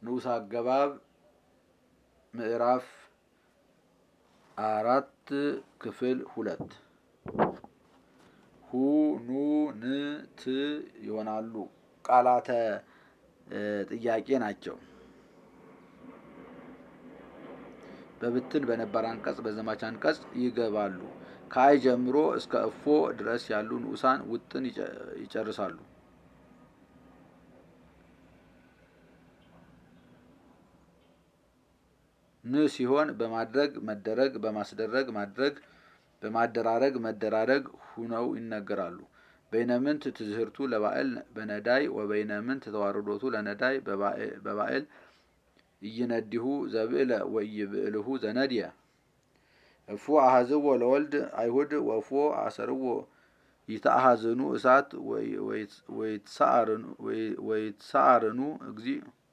ንዑስ አገባብ ምዕራፍ አራት ክፍል ሁለት ሁ ኑ ን ት ይሆናሉ። ቃላተ ጥያቄ ናቸው። በብትን በነባር አንቀጽ በዘማች አንቀጽ ይገባሉ። ከአይ ጀምሮ እስከ እፎ ድረስ ያሉ ንዑሳን ውጥን ይጨርሳሉ። ን ሲሆን በማድረግ መደረግ፣ በማስደረግ ማድረግ፣ በማደራረግ መደራረግ ሁነው ይነገራሉ። በይነምንት ትዝህርቱ ለባዕል በነዳይ ወበይነምንት ተዋርዶቱ ለነዳይ በባዕል እይነዲሁ ዘብዕለ ወኢይብዕልሁ ዘነድየ እፎ አሐዝዎ ለወልድ አይሁድ ወፎ አሰርዎ ይተአሐዝኑ እሳት ወይትሰዓርኑ እግዚእ